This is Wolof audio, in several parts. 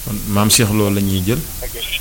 kon maam Cheikh Lo la ñuy jël.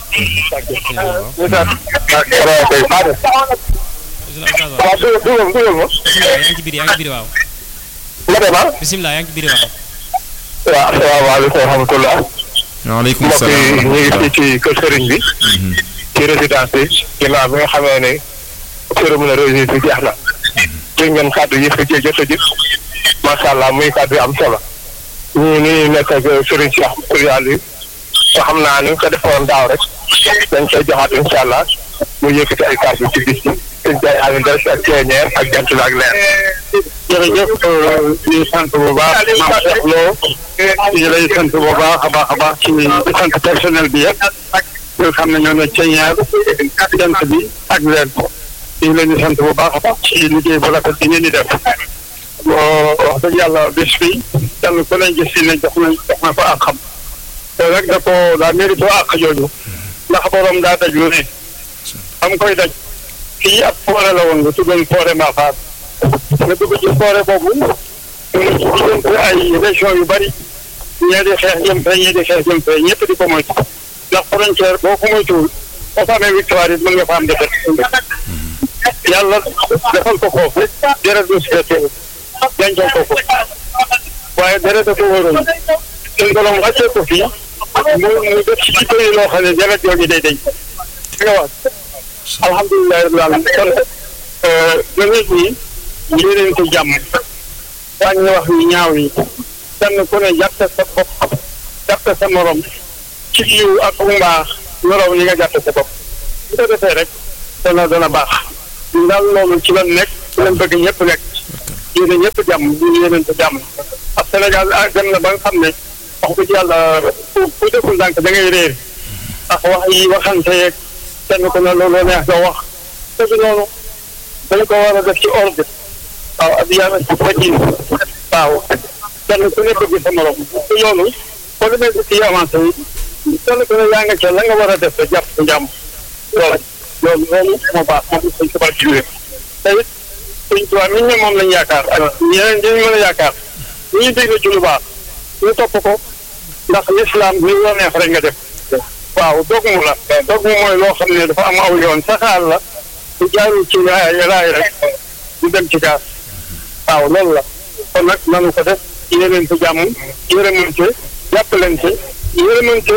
waaw dugal dugal dugal ma. bisimilah yaa ngi ci biir yaa ngi ci biir waaw. ma dem ah. bisimilah yaa ngi ci biir waaw. waaw asalaamaaleykum wa rahmatulah. waaleykum mbokk yi salaam. ñu ngi fii ci kër Sëriñ bi. ci résidence bi. ginnaaw bi nga xamee ne cérémonie religieuse bi jeex na. dégg ngeen kàddu yi fi jë jot a jëf. macha allah muy kàddu yu am solo. ñu ngi nekk ak Sëriñ Cheikh Kourial yi. te xam naa ni nga ko defoon daaw rek. dañ koy joxaat incha allah. mu yëkkati ay kàddu ci bis bi. sëñ Ndiaye Aliou Ndeye ak ceeñeer ak jant la ak leer. jërëjëf ñu sant bu baax maam Cheikh Lo ñu lay sant bu baax a baax a baax ci di sant personnel bi yëpp nga xam ne ñoo ne ceeñeer jant bi ak leer ñu ngi leen di sant bu baax a baax ci liggéey bu rafet bi ngeen di def wax dëgg yàlla bés bi kenn ku ne gis ne jox na jox na ko ak xam te rek da ko daa mérito ak jooju ndax borom daa daj lu ne am koy daj fii ab foore la woon nga tuddoon foore Mbafaar nga dugg ci foore boobu mu ngi ci diggante ay région yu bari ñee di xeex jëm fee ñee di xeex jëm fee ñëpp di ko moytu ndax frontière boo ko moytuwul boo fa amee victoire it mën nga fa am defet yàlla defal ko foofu deret du si fekkee dencal ko ko waaye deret da ko wóoroon suñ borom wàccee ko fii mu mu def ci jikko yi loo xam ne deret jooju day deñ nga wax alhamdulilah rabbil alamin kon nit ñi yéeneen ko jàmm wàññi wax yu ñaaw yi kenn ku ne jàppe sa bopp jàppe sa morom ci yiw ak mbaax yorow li nga jàppe sa bopp bu ko defee rek dana dana baax ñu daal loolu ci lan nekk ci lan bëgg ñëpp nekk yéene ñëpp jàmm ñu yéeneen ko jàmm ak Sénégal ah dem na ba nga xam ne wax dëgg yàlla ku ku deful ndànk da ngay réer ndax wax yi waxante yeeg kenn ku ne loolu neex nga wax te noonu dañ ko war a def ci ordre waaw ak yàlla ci fajin waaw kenn ku ne bëgg sa morom te loolu boo demee ci kii avancé yi kenn ku ne yaa nga ca la nga war a def te jàpp sa njàmm loolu loolu loolu moo baax moom suñ tubaab jiwee te it suñ tubaab mi ne moom lañ yaakaar ak ñeneen dañu mën a yaakaar ñu ñu déglu ci lu baax ñu topp ko ndax l'islam li la neex rek nga def waaw dogmu la dogmu mooy loo xam ne dafa am aw yoon saxaar la su jaarul ci raay raay rek du dem ci gaas waaw loolu la kon nag nanu ko def yéeneen ko jàmm yërëmante jàppalante yërëmante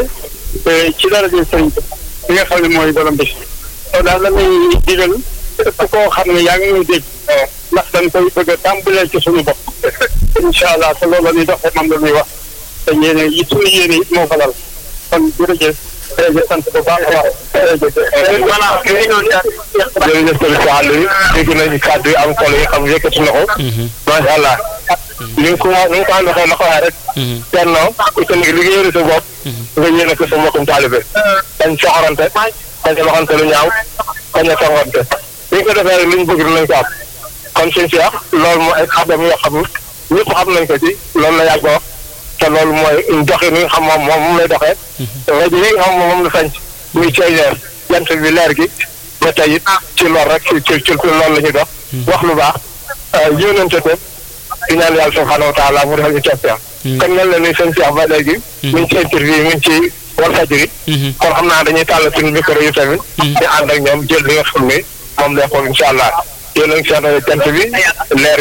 ci daraje sëriñ bi nga xam ne mooy borom bis kon daal la ñuy digal ëpp koo xam ne yaa ngi ñuy dégg ndax dañ koy bëgg a tàmbalee ci suñu bopp incha allah te loolu la ñuy doxee moom la ñuy wax te yéene yi suñu yéene it moo ko lal kon jërëjëf jërëjëf sant bu baax a baax jërëjëf jërëjëf sëriñ Sall yi dégg nañu kàddu yi am solo yi xam yëkkati na ko macha allah ni nga ko ni nga ko ànd waxee ma ko waxee rek tennoo itam liggéeyal sa bopp nga yéene ko sa mbokkum taalibe dañ soxorante dañ a waxante lu ñaaw dañ a tongante li ko defee rek li ñu bëgg nañ ko am kon suñ si wax loolu mooy ay xadam yoo xam ñëpp xam nañ ko ci loolu la yàgg wax te loolu mooy doxin yi nga xam moom moom lay doxee rajo yi nga xam moom la sañ muy ceeñeer jant bi leer gi ba tey it ci lool rek ci ci ci loolu la ñuy dox wax lu baax yónnante ko di ñaan yàlla subhanahu wa taala mu defal ñu toppee kon mel na ni sëñ Cheikh ba léegi mu ngi ci interview yi mu ngi ci Walfadjri kon xam naa dañuy tàll suñu micro yu tamit di ànd ak ñoom jël li nga xam ni moom lay xool incha allah yéen a ngi seen jant bi leer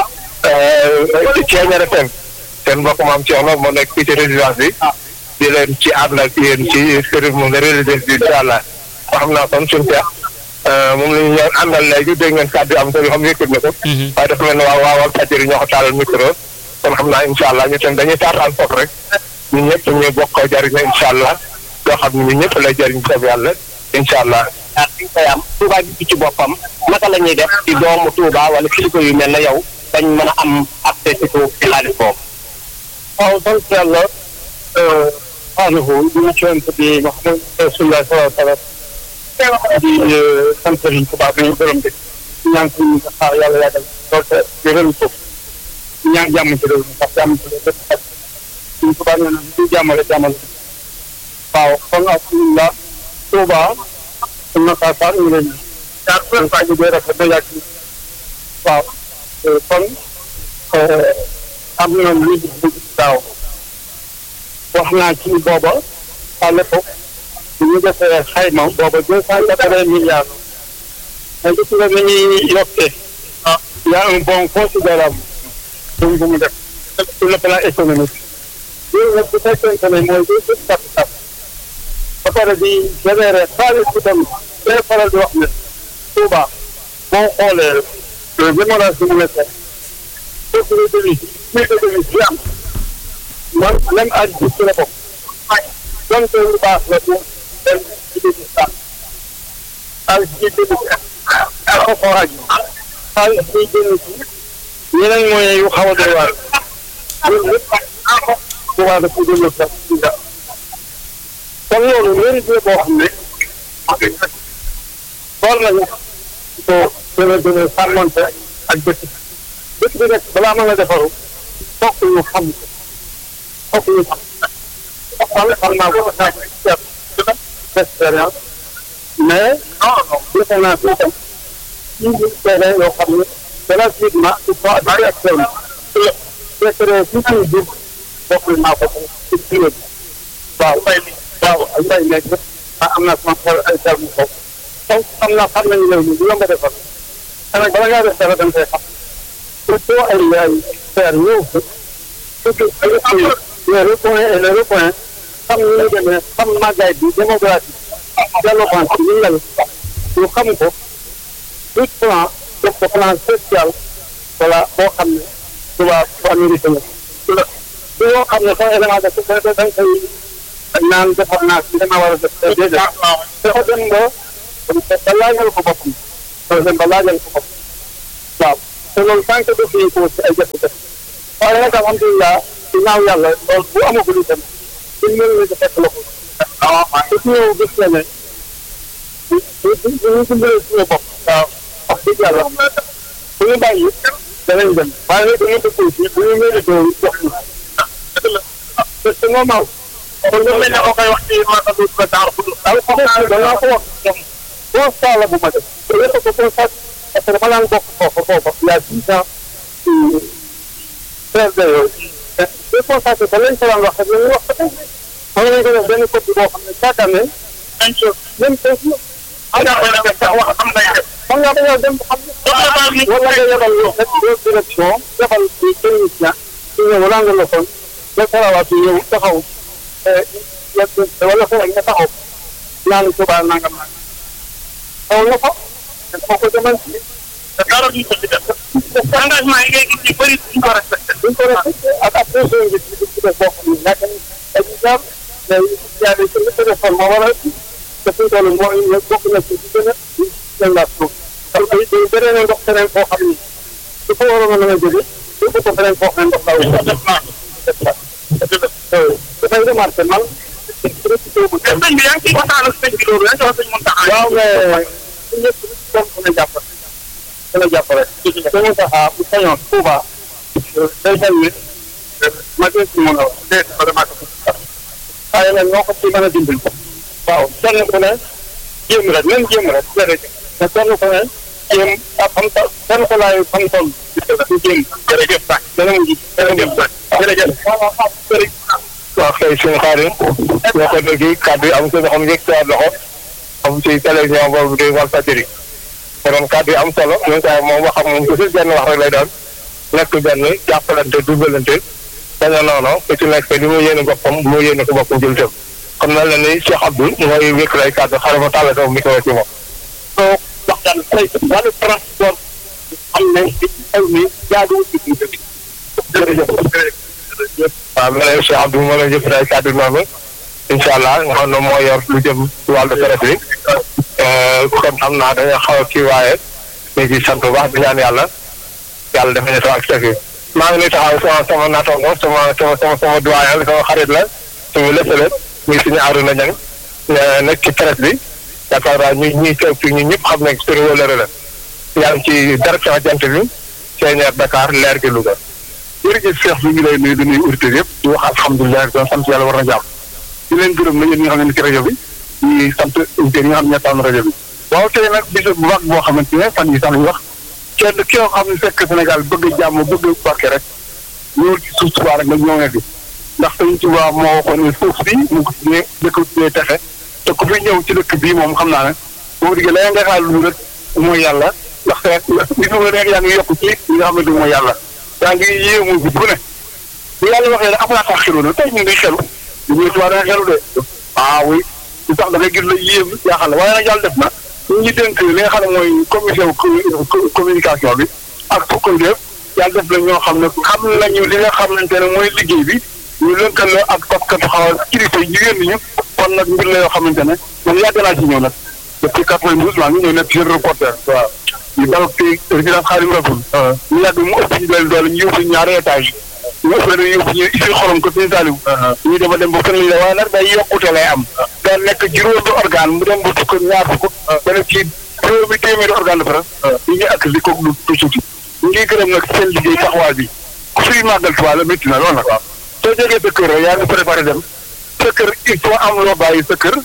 gi ceeñeer FM seen mbokk maam Cheikh Lo moo nekk fii ci résidence bi di leen ci ànd ak yéen ci service moom la résidence bi incha allah xam naa kon suñu Cheikh moom la ñu ñëw àndal léegi dégg ngeen kàddu am solo yoo xam ne yëkkat na ko waaye dafa mel ne waa waa Walfadjri ñoo ko taalal micro kon xam naa incha allah ñu tam dañuy taataan foofu rek ñun ñëpp ñu bokk ko jariñoo incha allah loo xam ne ñun ñëpp lay jariñ soob yàlla incha allah ak fi koy am Touba bi ci boppam naka la ñuy def ci doomu Touba wala kilifa yu mel ne yow dañ mën a am accès ci xaalis boobu waaw sant yàlla xaanahu ñu cont bi Muhammad rasulullah sallallahu alayhi wa sallam di sant Sëriñ Tuubaa bi borom bi ñaan ko ñu xaar yàlla yàggal lool te yëral ko ñaan jàmm ci réew mi ndax jàmm ci réew mi lépp Sëriñ Tuubaa nee na ñu jàmmale jàmmal waaw kon alhamdulilah Tuubaa suñ na saa saa ñu leen jaar leen saa ñu dee rafet na yàgg waaw kon am na lu ñu daaw wax naa ci booba à l'époque bu ñu defee xayma booba deux cent quatre-vingts milliards mais gis nga ni ñuy yokkee ah y a un bond considérable bu bu mu def sur le plan économique loolu nag bu fekkente ne mooy day gën capital ba pare di générer xaalis bi tam day faral di wax ne Touba boo xoolee démocratie bi mu nekk sécurité bi sécurité bi bi am man même aj bi ci la bokk donc lu baax la bu dem ci biir sax xaalis bi jënd ci ak ko aj xaalis bi jënd ci yeneen moyens yu xaw a doy waar loolu lépp Touba daf ko jënd sax ci dara kon loolu mérite la boo xam ne war nañu ko gën a gën a sàmmante ak dëkk dëkk bi nag balaa mën a defaru fokk ñu xam fokk ñu xam xam xam naa ko sax expérience mais defe naa fi itam ci ñu seede yoo xam ne gratuitement il faut adapté ak seen secret ci suñu jur bokk naa ko ci bureau bi waaw waaw ay mbay nekk am naa sama xol ay terme foofu donc xam naa xam nañu réew mi du yomb a defar xanaa bala ngaa def dara da nga koy xam il faut ay ay faire ñëw fi surtout les recoins et les recoins xam ni ñu demee xam màggaay bi démographie développement bi ñu mel ñu xam ko tout plan def ko plan social voilà boo xam ne tubaab bu américain la su yoo xam ne sax élément de da nga koy naan defar naa si dama war a def déedéet dafa dem ba ba laajal ko boppam par exemple ba laajal ko boppam waaw te loolu tant que def nañ ko ci ay jafe-jafe waaye nag alhamdulilah ginnaaw yàlla loolu bu amagul itam suñ mel ni fekk la ko te su ñëw gis na ne bu bu bu ñu dimbalee suñu bopp waaw wax dëgg yàlla bu ñu bàyyi danañ dem waaye nag dañu dëkk aussi bu ñu mérité jox ñu te c'est normal kon lu mel ne ko koy wax ci maanaam lu ko daar fu daal xam naa danaa ko wax ñoom constat la bu ma def te yëpp ko constat parce que dama daan bokk foofu foofu il y a dix ans CRD yooyu te constaté que lañ ko daan wax rek la ñuy wax ba tey xam nañ ko def benn copie boo xam ne chaque année même chose même chose am naa ko def sax wax am nay def xam nga dañoo dem xam ne wala nga yebal yow rek deux direction yebal ci technicien su ñëw ràng la kon ba sarawaat yi ñëw taxaw wala foo nga taxaw ñaan Tuubaa nangam nangam xaw na ko dafa ko demal ci te dara duñ ko ci def engagement yi ngay gis ñu bëri duñ ko respecté duñ ko respecté ak ak pression bi ci ci def boo xam ne nekk exemple mais yaa ngi ci li téléphone moo war a te fi toll moo bokk na ci ci gën a gën laa suuf parce que day bëree na ndox feneen foo xam ni su ko waroon a mën a jóge su ko ko feneen foo xam ne ndox laa wut def naa dafay remarqué man sëñ bi yaa ngi ciy waxtaan ak sëñ bi loolu yaa ngi wax sëñ Mountakha waaw mais su ñëpp doon mën a jàpp mën a jàpp rek sëñ Mountakha bu sañoon Touba day mel ni ma dee si mën a wax dee si vraiment waaye nag ñoo ko ci mën a dimbali waaw kenn ku ne jéem rek même jéem rek jërëjëf te kenn ku ne jéem ak xam ta kenn ku laay xam toll du jéem jërëjëf sax dana mujj jërëjëf sax jërëjëf waaw kay suñu xaarim ñoo ko dégg kàddu yi am solo xam yëg si loxo am ci télévision boobu di Walfadjri konoon kàddu yi am solo ñun kay moom waxam moom toujours benn wax rek lay doon nekk benn jàppalante dugalante dañoo noonu ku ci nekk li mu yéene boppam bu mu yéene ko boppam jël tëm xam na la ni Cheikh Abdou mooy wékk lay kàddu xaaral ma tàllal sama micro ci moom soo waxtaan tey wàllu transport xam ne ci xew mi jaaduwul ci biir dëkk jërëjëf waaw ma ne Cheikh Abdou moo leen jëf ay kàddu noonu incha allah nga xam ne moo yor lu jëm ci wàllu presse bi kon xam naa dañoo xaw a kii waaye ñu ngi sant bu baax di ñaan yàlla yàlla dafa ñu ak teg maa ngi nuyu taxaw sama sama naataango sama sama sama sama doyen sama xarit la sama lépp la muy suñu Arouna Niang nekk ci presse bi yaakaar naa ñi ñuy teew fii ñun ñëpp xam nañ suñu wëlëre la yaa ngi ci direction jant bi CNR Dakar leer gi Louga. jërëjëf Cheikh bi ngi lay nuyu di nuyu auditeurs yëpp di wax alhamdulilah doon sant yàlla war na jàmm di leen gërëm na yéen ñi nga xam ne ci rajo bi di sant auditeurs yi nga xam ne ñoo tànn rajo bi waaw tey nag bis bu baax boo xamante ne fan yi sax lañu wax kenn ki nga xam ne fekk Sénégal bëgg jàmm bëgg barke rek ñëwul ci suuf subaa rek nag ñoo ngi fi ndax Sëñ Tuubaa moo waxoon ne suuf si mu ko tuddee dëkk tuddee texe te ku fi ñëw ci dëkk bii moom xam naa ne boo diggee la nga xaar lu rek mooy yàlla ndax te li nga nekk yaa ngi yokk ci li nga xamante mooy yàlla yaa ngi yéemu bi bu ne bu yàlla waxee rek après sax xelu na tey ñu ngi xelu ñu ngi tubaab da nga xelu de ah oui lu tax da ngay gis la yéem jaaxal la waaye nag yàlla def na ñu ngi dénk li nga xam ne mooy commission communication bi ak fukkoy def yàlla def na ñoo xam ne xam nañu li nga xamante ne mooy liggéey bi ñu lëkkaloo ak taskatu xaw kilifa yi jigéen ñi kon nag mbir la yoo xamante ne man yàgg naa ci ñëw nag depuis quatre-vingt-douze maa ngi ñëw nekk jeune reporter waaw ñu dal ci résidence Xaadim Rasul ñu yàgg mu ëpp ñu doole doole ñu yóbbu ñaari étage ñu ëpp leen yóbbu ñu isil xorom ko suñu taaliw ñu dema dem ba fën la waaye nag day yokkute lay am da nekk juróomi organe mu dem ba fukk ñaar fukk ba nekk ci juróomi téeméeri organe de presse yi ñu ak li ko lu tuuti ñu ngi gërëm nag seen liggéey taxawaay bi ku fiy màggal Tuubaa la métti na loolu nag waaw soo jógee sa kër yaa ngi préparé dem sa kër il faut am loo bàyyi sa kër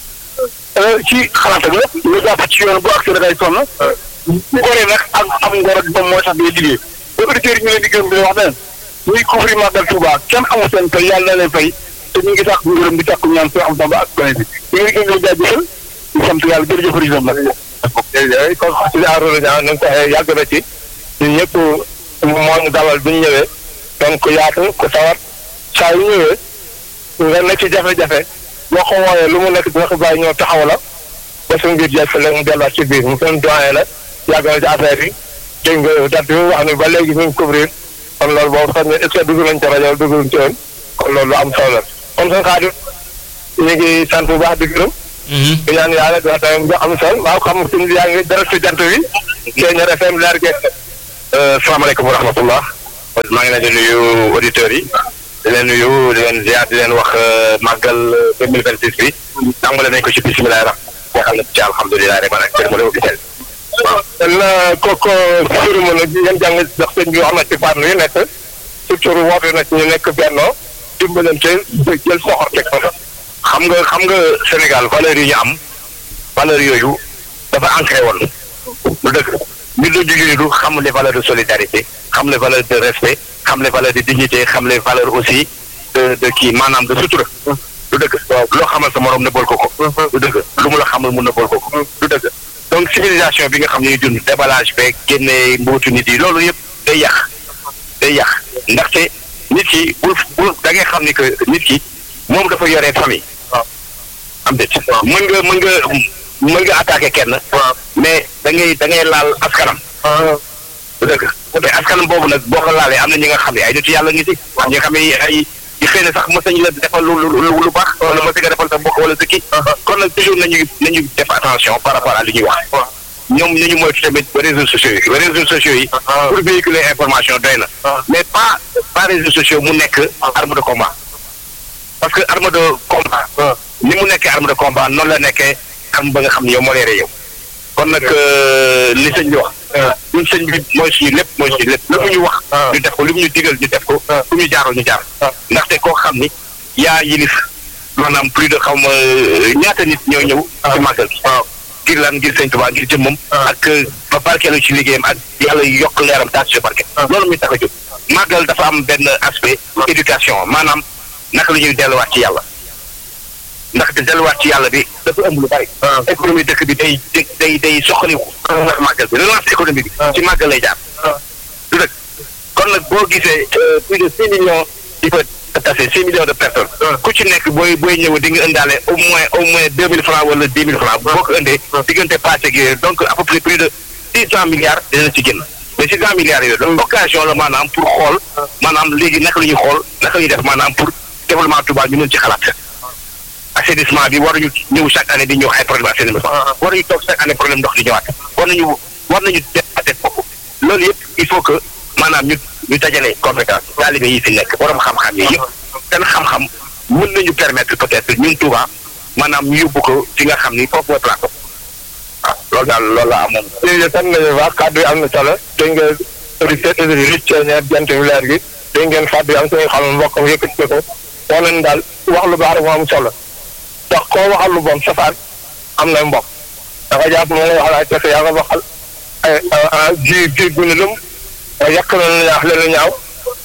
ci xalaat ak lépp lu jàpp ci yoon bu accès da ngay sonn bu goree nag ak am ngor ak moom mooy tax day liggéey ba auditeurs yi ñu leen di gërëm di wax ne ñuy couvrir màggal Tuubaa kenn amul seen fay yàlla na leen fay te ñu ngi tax ñu gërëm di takku ñaan soo am samba ak gone bi ñu ngi gën a jaajëfal di sant yàlla jërëjëf président nag jërëjëf kon si enrôle ñaa nañ ko yàgg na ci ñun ñëpp moo ñu dalal bu ñu ñëwee donc yaatu ku sawar saa yu ñëwee nga nekk ci jafe-jafe boo ko wooyee lu mu nekk dina ko bàyyi ñëw taxaw la ba suñu biir jafe la mu delluwaat ci biir mu seen doyen la yàgg na ci affaire yi dégg nga date bi mu wax ni ba léegi ñu ngi couvrir kon loolu boobu sax ne est ce que dugg nañ ci rajo dugg nañ ci woon kon loolu lu am solo la kon seen xaadim ñu ngi sant bu baax di gërëm di ñaan yàlla dina tamit bu am solo waaw xam suñu yaa ngi dara si jant bi Thiéniere FM leer ge salaamaaleykum wa rahmatullah maa ngi leen di nuyu auditeurs yi di leen nuyu di leen ziar di leen wax màggal deux mille vingt six bi tàmbale nañ ko ci bisimilah rax boo xam ne ci alhamdulilah rek maanaam cérémonie officielle waaw la kooku cérémonie bi ngeen jàng ndax sëñ bi wax na ci fànn yi nekk surtout woote na ci ñu nekk bennoo dimbalante jël soxor teg ko xam nga xam nga Sénégal valeurs yi ñu am valeurs yooyu dafa ancré woon lu dëgg ñu du jigéen du xam les valeurs de solidarité xam les valeurs de respect xam les valeurs de dignité xam les valeurs aussi de de kii maanaam de sutura du dëgg loo xamal sa morom nëbbal ko ko du dëgg lu mu la xamal mu nëbbal ko ko du dëgg donc civilisation bi nga xam ne ñu dund déballage beeg génne mbootu nit yi loolu yëpp day yàq day yàq ndaxte nit ki bul bul da ngay xam ni que nit ki moom dafa yoree famille am déet mën nga mën nga mën nga attaqué kenn mais da ngay da ngay laal askanam du dëgg te askanam boobu nag boo ko laalee am na ñi nga xam ne ay nitu yàlla ngi ci ñi nga xam ne ay yi xëy na sax mës nañu la defal lu lu lu baax wala mës nga defal sa mbokk wala sa kii kon nag toujours nañu nañu def attention par rapport à li ñuy wax ñoom ñu ñu moytu tamit réseaux sociaux yi réseaux sociaux yi pour véhiculer information doy na mais pas pas réseaux sociaux mu nekk arme de combat parce que arme de combat ni mu nekkee arme de combat noonu la nekkee arme ba nga xam ne yow moo leeree yow kon nag li sëñ bi wax ñun sëñ bi mooy suñu lépp mooy suñu lépp lu mu ñu wax ñu def ko lu mu ñu digal ñu def ko fu ñu jaaroo ñu jaar ndaxte koo xam ni yaa yilif maanaam plus de xaw ma ñaata nit ñoo ñëw ci màggal gi ngir lan ngir sëñ Tuubaa ngir jëmmam ak ba barkeelu ci liggéeyam ak yàlla yokk leeram taas ci barke loolu muy tax a jóg màggal dafa am benn aspect éducation maanaam naka la ñuy delluwaat ci yàlla ndaxte delluwaat ci yàlla bi dafa ëmb lu bari. économie dëkk bi day day day soxaliku. ndax màggal bi relance économie bi. ci màggal lay jaar. du dëkk kon nag boo gisee plus de six millions di fa tase six millions de personnes. ku ci nekk booy booy ñëw di nga indaale au moins au moins deux mille francs wala dix mille francs boo ko indee. diggante passé ak yooyu donc à peu près plus de six cent milliards dina ci génn. mais six cent milliards yooyu donc occasion la maanaam pour xool maanaam léegi naka la ñuy xool naka la ñuy def maanaam pour développement Touba ñu mën ci xalaat. assainissement bi waruñu ñëw chaque année di ñëw ay problème assainissement waruñu toog chaque année problème ndox di ñëwaat war nañu war nañu def bopp loolu yëpp il faut que maanaam ñu ñu dajale compétence taalibe yi fi nekk borom xam-xam yi yëpp seen xam-xam mën nañu permettre peut-être ñun Touba maanaam ñu yóbbu ko fi nga xam ni foofu mooy place waaw loolu daal loolu la amoon. jërëjëf sant nañu baax kàddu yi am na solo dégg nga auditeur auditrice Thiéniere jant bi leer gi dégg ngeen kàddu yi am solo xam mbokk mi yëkkati ko wax nañ daal wax lu baax rek moo am solo ndax koo waxal lu bon safaan am na mbokk dafa jàpp moom nga waxal ay pexe yaa nga waxal ay ji ji gu ne lëm yàq na lu ñaax leen lu ñaaw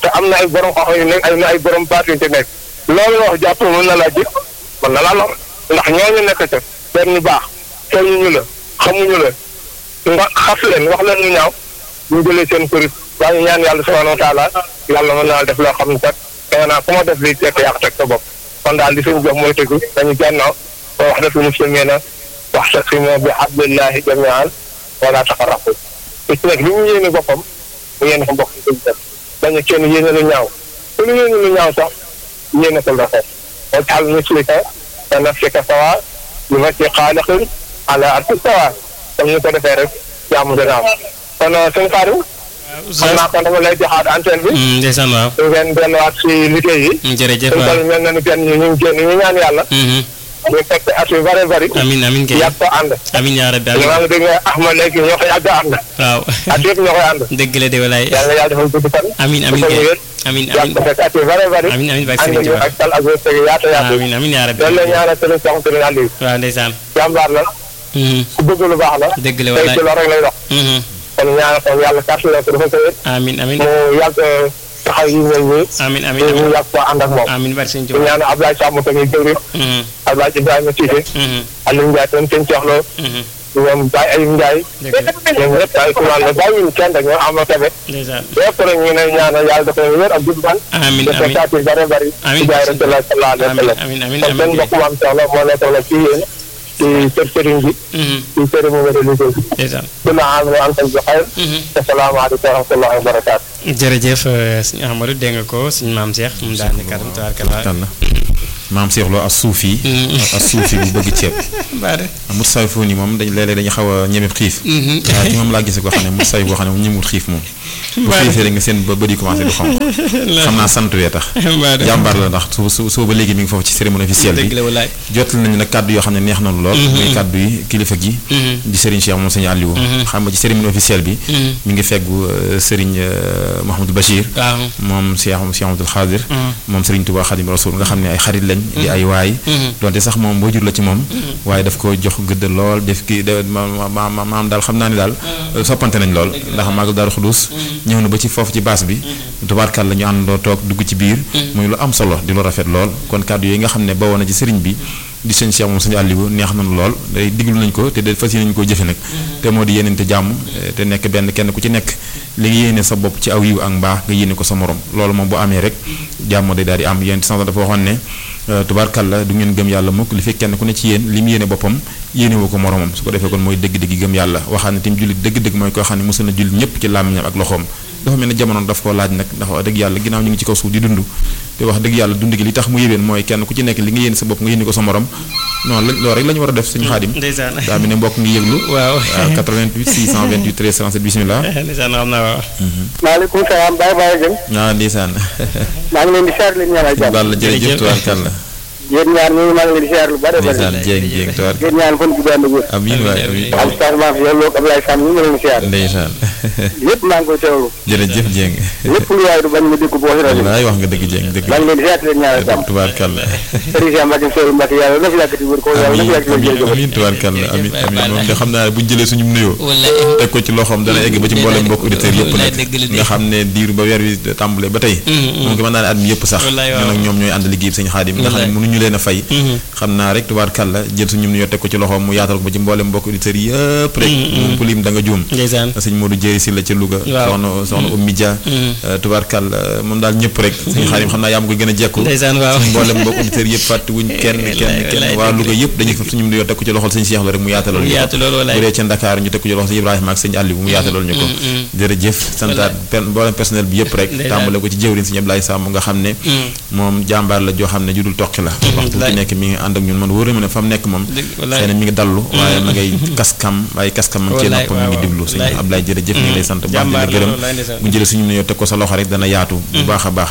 te am na ay borom xoxo yu nekk ay na ay borom baat yu ci nekk loolu wax jàpp mën na laa jël mën na laa lor ndax ñooñu nekk ca seen ñu baax seen ñu la xamuñu la nga xas leen wax leen lu ñaaw ñu jëlee seen kuréel waaye ñaan yàlla subhanahu wa taala yàlla mën naa def loo xam ne kat danga naa ku ma def lii tekk yàq teg sa bopp kon daal li suñu jox mooy tëgg dañu jànnaaw ba wax dëgg muslimina wax sa si moo bi hablillahi jamian wala tafarraqu te ci nag li mu yéene boppam mu yéene ko mbokk yi dëgg def dañu kenn yéene lu ñaaw ku ñu yéene lu ñaaw sax yéene ko rafet wajal muslika ka nafsika sawa li ma ci xaaliqin ala arti sawa comme ñu ko defee rek jàmm dina am kon suñu xaarim xam naa kon dama lay joxaat antenne bi ndeysaan waaw ngeen delluwaat si liggéey yi jërëjëf suñu waaw toll mel na ni kenn ñu ñu génn ñu ñaan yàlla ñu fekk at yu bare bari amin amin kay yàgg ko ànd amin yaa rabbi amin maa ngi dégg Ahmad léegi ñoo ko yàgg a ànd waaw at yëpp ñoo koy ànd dëgg la de walaay yàlla yàlla defal gudd fan amin amin defal kay wér amin yàgg amin ko fekk at yu bare bari amin amin bak ànd Serigne ñu Touba ak tal ak wërsëg yaatu yaatu amin amin yaa rabbi loolu la ñaanal sëriñ Cheikh Sëriñ Aliou waaw ndeysaan jàmbaar la ku bëgg lu baax la dëgg la tey walaay ci loolu rek lay dox kon ñaanal ko yàlla kàttan ko dafa ko wér amin amin mu yàgg taxaw yi mel nii amin amin ñu yàgg ko ànd ak moom amin bak Serigne ñu Touba ñaanal Abdoulaye Samb tamit jëwriñ Abdoulaye Ibrahima Cissé Aliou Ndiaye tam seen coxloo ñoom Baye Ayib Ndiaye dëgg la ñoom ñëpp ay kumaan la bàyyiwuñu kenn rek ñoom am na tabe ndeysaan yëpp rek ñu ne ñaanal yàlla dafa wér ak gudd fan amin dafa amin saati bare bari Amiin. ci jaay rasulullah sallallahu alayhi wa sallam amin amin kon seen amin mbokk maam soxla moo nekkoon la ci yéen ci kër sëriñ bi ci cérémonie religieuse bi ndeysaan kullu aam wa antum bi xayr asalaamaaleykum wa rahmatullahi wa barakaatu jërëjëf sëñ Ahmadou dégg nga ko sëñ maam Cheikh mu daal di kàddu tabarkalla tànn maam Cheikh Lo as suufi as suufi bu bëgg ceeb baade mut say foo ni moom dañ léeg-léeg dañuy xaw a ñeme xiif waaw ci moom laa gisee koo xam ne mut say boo xam ne moom ñemul xiif moom bu xiifee rek nga seen ba bëri commencé du xonq xam naa sant wee tax baade jàmbaar la ndax su su soo ba léegi mi ngi foofu ci cérémonie officielle dëgg bi la walaay jotal nañu nag kàddu yoo xam ne neex na lool muy kàddu yi kilifa gi di Serigne Cheikh moom sëñ Aliou xam nga ci cérémonie officielle bi mi ngi feggu euh, Serigne euh, Mouhamadou Bachir waaw moom Cheikh Cheikh Amadou Khadir moom Serigne Touba Khadim Rasoul nga xam ne ay xarit lañ di ay waay donte sax moom boo jur la ci moom waaye daf ko jox gëdd lool def kii da ma ma ma maam daal xam naa ni daal soppante nañ lool ndax maagal Daaru Xudus ñëw na ba ci foofu ci baas bi tubaarkal la ñu àndandoo toog dugg ci biir muy lu am solo di lu rafet lool kon kàddu yi nga xam ne bawoo na ci sëriñ bi di sëñ Cheikh moom sëñ Aliou neex nañu lool day diglu nañ ko te de fas yéene nañu koo jëfe nag te moo di yéenente jàmm te nekk benn kenn ku ci nekk li nga yéene sa bopp ci aw yiw ak mbaax nga yéene ko sa morom loolu moom bu amee rek jàmm day daal di am yéen sànq dafa waxoon ne tubaarkàlla du ngeen gëm yàlla mukk li fekk kenn ku ne ci yéen li mu yéene boppam yéene woo ko moromam su ko defee kon mooy dëgg-dëgg gëm yàlla waxaan ne tim jullit dëgg-dëgg mooy koo xam ne mosul na jullit ñëpp ci làmmiñam ak loxoom dafa mel ne jamono daf koo laaj nag ndax wax dëgg yàlla ginnaaw ñu ngi ci kaw suuf di dund te wax dëgg yàlla dund gi li tax mu yéwén mooy kenn ku ci nekk li nga yéene sa bopp nga yéene ko sa morom noonu la loolu rek la ñu war a def suñu xaadim ndeysaan daa mel ne mbokk ngi yëglu waaw waaw 88 628 13 37 bismillah ndeysaan xam naa waaw maaleykum salaam Baye Baye Dieng waaw ndeysaan maa ngi leen di siyaar leen ñaanal jàmm Balla jërëjëf tubaarkàlla yéen ñaar ñooñu maa ngi leen di siyaar lu bare bare ndeysaan jéeng jéeng tubaar yéen ñaan fan gudd ànd ak wér amiin waay amiin am stage maa fi yow loog Ablaye Sam ñu ngi leen di siyaar ndeysaan lépp maa ngi koy teewlu jërëjëf jéeng lépp lu waay du bañ ma dégg ko wax rajo bi wallaay wax nga dëgg jéeng dëgg maa ngi leen di siyaar leen ñaanal jàmm tubaarkàlla Serigne Cheikh Mbacke Sow Mbacke yàlla na fi yàggati wér ko yàlla na fi yàggati wér amiin jërëjëf amiin tubaarkàlla amiin amiin moom de xam naa ne bu ñu jëlee suñu nuyoo wallaay teg ko ci loxoom dana egg ba ci mboolem mbokk auditeurs yëpp wallaay nag dëgg la de. nga xam ne diir ba weer wi tàmbalee ba tey moom ko mën naa ne at mi yëpp sax Wallaay waaw. ñun ak ñoom ñooy ànd liggéey bi sëñ Xaadim nga xam ne mënuñu leen a fay xam naa rek tubaarkàlla jël suñu nuyoo teg ko ci loxoom mu yaatal ko ba ci mboolem mbokk auditeurs yëpp rek moom ku lim da nga juum ndeysaan sëñ Modou Jéeri si la ca Louga Waaw. soxna soxna Oumy Dia tubaarkàlla moom daal ñëpp rek sëñ Xaadim xam naa yaa ma ko gën a jekku ndeysaan waaw mboolem mbokk auditeurs yëpp fàtte wuñ kenn kenn kenn waa Louga yëpp dañuy fab suñu nuyoo teg ko ci loxol sëñ Cheikh la rek mu yaatalool ñu ko yaatu loolu bu wallaay dee ca Dakar ñu teg ko ci loxo sëñ Ibrahima ak sëñ Aliou mu yaatalool ñu ko jërëjëf santaat per mboolem personnel bi yëpp rek Ndeysaan. tàmbale ko ci jëwriñ sëñ Ablaye Samb nga xam ne moom jàmbaar la joo xam ne judul toqi la waxtu bu ci wallaay. nekk mi ngi ànd ak ñun man wóor na ma ne fa mu nekk moom Dëgg, wallaay. xëy na mi ngi dallu waaye ma ngay kaskam waaye kaskam man cee Wallaay, noppam mi ngi waaw, diglu sëñ wallaay. Ablaye jërëjëf ñu ngi lay sant bu baax di la Jàmbaar la, gërëm wallaay, ndeysaan. bu jëlee suñu nuyoo teg ko sa loxo rek dana yaatu bu baax a baax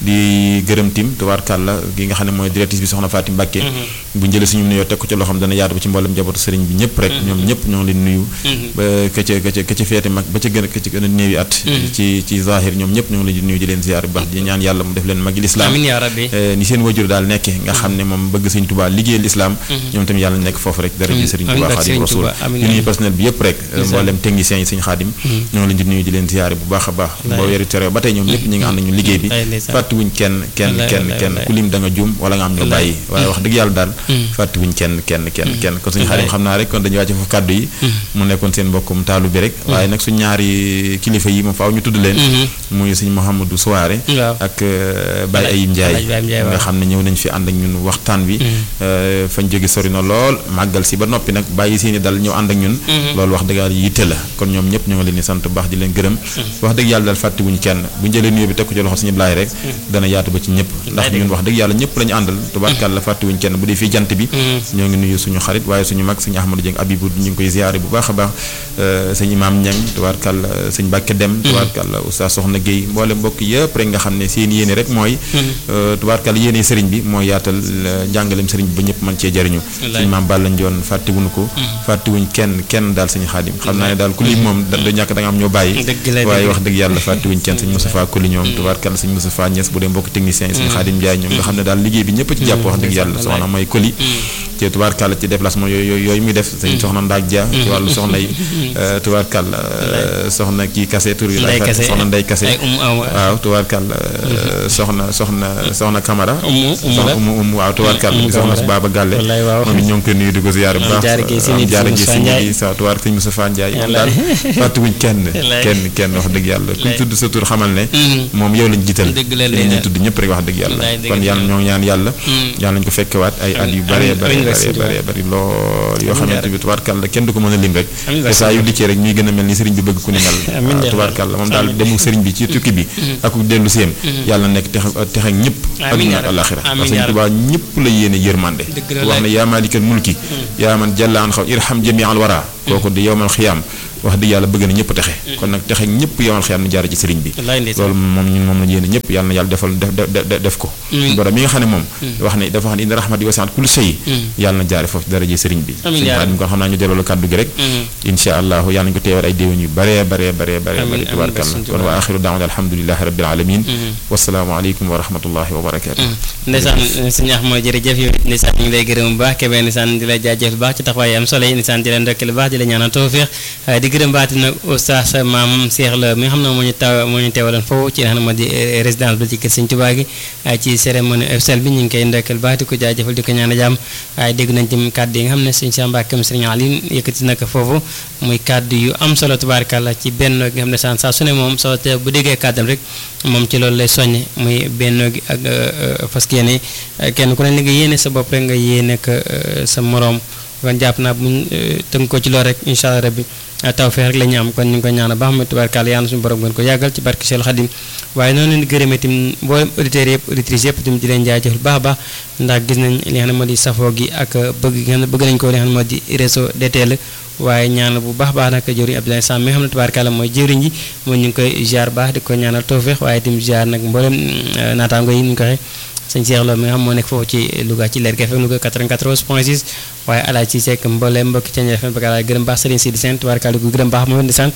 di gërëm tim tubaarkàlla gi nga xam ne mooy directrice bi soxna Fatim Mbàkke bu jëlee suñu nuyoo teg ko ci loxoom dana yaatu ba ci mboolem njabootu sëriñ bi ñëpp rek ñoom ñëpp ñoo ngi leen nuyu ba ka ca ka ca ka ca feete mag ba ca gën a ka ca gën a néewi at ci ci zahir ñoom ñëpp ñoo ngi leen di nuyu di leen ziar bu baax di ñaan yàlla mu def leen magi lislaam amiin yaa rabbi Eh, ni seen wajur daal nekke nga xam ne moom bëgg sëñ Tuubaa liggéeyal lislaam ñoom tamit yàlla nekk foofu rek dara ji Amiin, sëriñ amiin, Tuubaa barke Xaadim sëriñ Rasuul Tuubaa, amiin, ñu nuyu amiin. personnel bi yëpp rek Ndeysaan. mboolem techniciens yi sëñ Xaadim ñoo ngi leen di nuyu di leen ziyaare bu baax a baax boo weeru tere ba tey ñoom ñëpp ñi nga ànd ak ñu liggéey bi fàttiwuñ kenn kenn kenn kenn ku lim da nga juum wala nga am ñu bàyyi waaye wax dëgg yàlla daal fàttiwuñ kenn kenn kenn kenn kon suñu xarit xam naa rek kon dañuy wàcce foofu kàddu yi mu nekkoon seen mbokkum taalu bi rek waaye nag suñ ñaari kilifa yi moom faaw ñu tudd leen muy suñ Mouhamadou Souare ak Baye Ayib Ndiaye nga xam ne ñëw nañ fi ànd ak ñun waxtaan bi fañ jóge sori na lool màggal si ba noppi nag bàyyi seeni dal ñëw ànd ak ñun loolu wax dëgg yàlla yitte la kon ñoom ñëpp ñoo ngi leen di sant bu baax di leen gërëm wax dëgg yàlla daal fàttiwuñ kenn bu ñu jëlee nuyoo bi teg ko ci loxo suñu blaay rek dana yaatu ba ci ñëpp ndax ñun wax dëgg yàlla ñëpp la ñu àndal tubaarkàlla fàttiwuñ kenn bu dee fii jant bi ñoo ngi nuyu suñu xarit waaye suñu mag sëñ Ahmadou Dieng Abibou ñu ngi koy ziyaare bu baax a baax sëñ Imaam Ñang tubaarkàlla sëñ Bàkke Dem tubaarkàlla Oustaz Soxna Guèye mboole mbokk yëpp rek nga xam ne seen yéene rek mooy tubaarkàlla yéene sëriñ bi mooy yaatal njàngaleem sëriñ bi ba ñëpp mën cee jariñu sëñ Maam Balla Njoon fàttiwuñu ko fàttiwuñ kenn kenn daal sëñ Xaadim xam naa ne daal ku lii moom da ñàkk da nga am ñoo bàyyi waaye wax dëgg yàlla fàttiwuñ kenn sëñ Moustapha Koli ñoom tubaarkàlla sëñ Moustapha Niass bu dee mbokk technicien yi sëñ Xaadim Njaay ñoom nga xam ne daal liggéey bi ñëpp ci jàpp wax dëgg yàlla soxna mooy Koli ci tubaarkàlla ci déplacement yooyu yooyu muy def sëñ soxna Ndaak Dia ci wàllu soxna yi tubaarkàlla soxna kii kase tur yi la soxna Ndey kase waaw tubaarkàlla soxna soxna soxna Camara soxna umu umu waaw tubaarkàlla soxna su Baaba Gàlle moom it ñoo ngi koy nuyu di ko ziyaare bu baax jaara gi si nit sa tubaar sëñ Moustapha Ndiaye moom daal fàttiwuñ kenn kenn kenn wax dëgg yàlla kuñ tudd sa tur xamal ne moom yow lañ jiital ñu tudd ñëpp rek wax dëgg yàlla kon yàlla ñoo ñaan yàlla yàlla nañ ko fekkewaat ay at yu bare bare bare bare bari lool yoo xamante bi tubaarkàlla kenn du ko mën a lim rek te saa yu dikkee rek ñuy gën a mel ni sëriñ bi bëgg ku ni mel tubaarkàlla moom daal demu sëriñ bi ci tukki bi ak dellu seem yàlla nekk tex texek ñëpp adduna ak alaxira parce que sëriñ Tuubaa ñëpp la yéene yërmande wax ne yaa maalikal mulki yaa man jalla an xaw irham jami al wara kooku di yowmal xiyaam wax dëgg yàlla bëgg na ñëpp texe kon nag texe ñëpp yomal xiyam na jaar ci sëriñ bi loolu moom ñun moom la yéene ñëpp yàlla na yàlla defal def def ko borom mi nga xam ne moom wax ne dafa wax ne inna rahmati wasi'at kulli shay yàlla na jaare foofu daraje sëriñ bi sëñ Xaadim kon xam naa ñu delloo kàddu gi rek insha allahu yàlla nañu ko teewal ay déwén yu bare bare bare bare bare tubaarkàlla kon wa axiru daawna alhamdulilahi rabbil alamin wasalaamu aleykum wa rahmatullahi wa barakatu ndeysaan sëñ Axma jërëjëf yow ndeysaan ñu ngi lay gërëm bu baax kebe ndeysaan di la jaajëf bu baax ci taxawaay am solo yi ndeysaan di la ndokkeel bu baax di la ñaanal tawfiix di gërëm baati nag oustaz maam Cheikh la mi nga xam ne moo ñu taw moo ñu teewaloon foofu ci nga xam ne moo di résidence bi ci kër Sëñ Tuubaa gi ci cérémonie officielle bi ñu ngi koy ndokkeel baax di ko jaajëfal di ko ñaan jàmm waaye dégg nañ ci kàddu yi nga xam ne sëñ Cheikh Mbacke sëñ Aliou yëkkati na ko foofu muy kàddu yu am solo tubaarkàlla ci benn gi nga xam ne saa saa su ne moom soo te bu déggee kàddam rek moom ci loolu lay soññe muy benn gi ak parce que yéene kenn ku ne li nga yéene sa bopp rek nga yéene ko sa moroom kon jàpp naa buñ tënk ko ci loolu rek incha allah rabbi tawfeex rek la ñu am kon ñu ngi ko ñaan baax ma tubaarkàlla yàlla suñu borom gën ko yàggal ci barke Seexul Xadim waaye noonu leen di gërëmee itam mboolem auditeurs yëpp auditrices yëpp itam di leen jaajëfal baax a baax ndax gis nañ li nga xam ne moo di safoo gi ak bëgg gi nga xam ne bëgg nañ ko li nga xam ne moo di réseau DTL waaye ñaanal bu baax baax nag jëwriñ Abdoulaye Sam mi nga xam ne tubaarkàlla mooy jëwriñ ji moom ñu ngi koy ziar baax di ko ñaanal tawfeex waaye itam ziar nag mboolem naataango yi ñu ko waxee sëñ Cheikh Lo mi nga xam moo nekk foofu ci Louga ci Lergui FM Louga 94 point 6 waaye alaaj ci sekk mbooleem mbokki ca FM ba gërëm baax Serigne Sidi Sène tubaarkaal di ko gërëm baax moom ndeysaan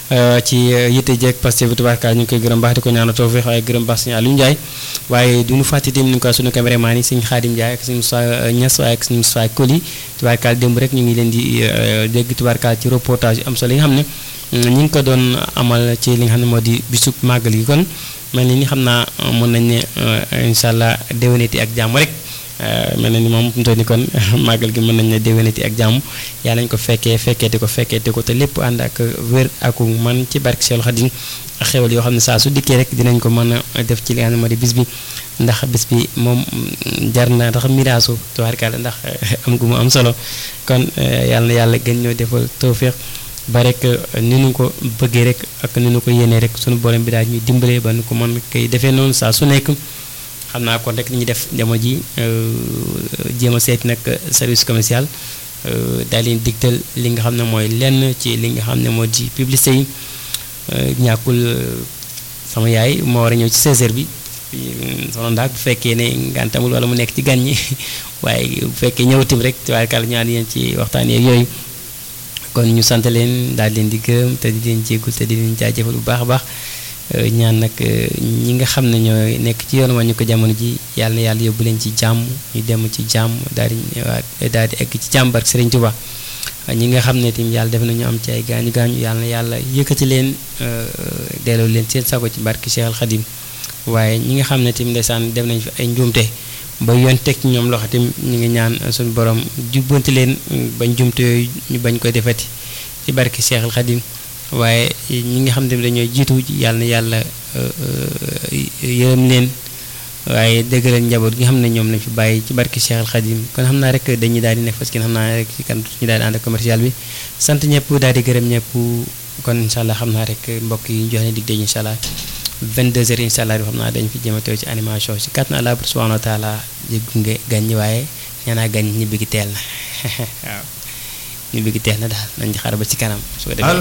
ci yitte jeeg Pastef bi tubaarkaal ñu ngi koy gërëm baax di ko ñaanal tawfeex waaye gërëm baax sëñ Aliou Ndiaye waaye du ñu fàtte tamit ni ko sunu caméraman yi sëñ Khadim Ndiaye ak sëñ Moussa Niass waaye ak sëñ Moussa Koli tubaarkaal démb rek ñu ngi leen di dégg tubaarkaal ci reportage yu am solo yi nga xam ne ñu ngi ko doon amal ci li nga xam ne moo di bisub màggal gi kon mel ni ni xam naa mën nañ ne incha allah déwénati ak jàmm rek mel na ni moom mu toll ni kon màggal gi mën nañ ne déwénati ak jàmm yaa nañ ko fekkee fekkeeti ko fekkeeti ko te lépp ànd ak wér ak man ci barke Seexul Xadiim ak xewal yoo xam ne saa su dikkee rek dinañ ko mën a def ci li nga xam ne moo di bis bi ndax bis bi moom jar na ndax miraasu tubaarkàlla ndax am gu mu am solo kon yàlla na yàlla gën ñoo defal tawféex ba rek ni nu ko bëggee rek ak ni nu ko yéenee rek sunu borom bi daal ñuy dimbalee ba nu ko mën koy defee noonu saa su nekk xam naa kon rek li ñuy def jamono ji jéem a seeti nag service commercial daal leen digtal li nga xam ne mooy lenn ci li nga xam ne moo di publicité yi ñàkkul sama yaay moo war a ñëw ci 16h bi soxna ndaak bu fekkee ne ngantamul wala mu nekk ci gan ñi waaye bu fekkee ñëwatim rek tubaarkàlla ñaan yéen ci waxtaan yeeg yooyu. kon ñu sant leen daal leen di gërëm te di leen jéggul te di leen jaajëfal bu baax a baax ñaan nag ñi nga xam ne ñooy nekk ci yoon wàññi ko jamono ji yàlla na yàlla yóbbu leen ci jàmm ñu dem ci jàmm daal di daal di egg ci jàmm barke Sëriñ Tuubaa ñi nga xam ne tim yàlla def nañu am ci ay gaañu gaañu yàlla na yàlla yëkkati leen delloo leen seen sago ci barki Cheikh Al Khadim waaye ñi nga xam ne tim ndeysaan def nañ fi ay njuumte ba yoon teg ci ñoom loxo tim ñu ngi ñaan suñu borom jubbanti leen ba njuumte yooyu ñu bañ koy defati ci barki Cheikh Al Khadim waaye ñi nga xam ne dañoo jiitu yàlla na yàlla yërëm leen waaye dëggalal njaboot gi nga xam ne ñoom lañ fi bàyyi ci barki Cheikh Al Khadim kon xam naa rek dañuy daal di nekk parce que xam naa rek ci kan ñu daal di ànd ak commercial bi sant ñëpp daal di gërëm ñëpp kon incha allah xam naa rek mbokk yi ñu jox leen dig daje incha allah 22h incha allah bi xam naa dañ fi jëm a teew ci animation si kàttan Allah subhanahu wa taala di gunge gan ñi waaye ñaanaa gan ñibbi gi teel na waaw ñibbi gi teel na daal nañ xaar ba ci kanam su ko defee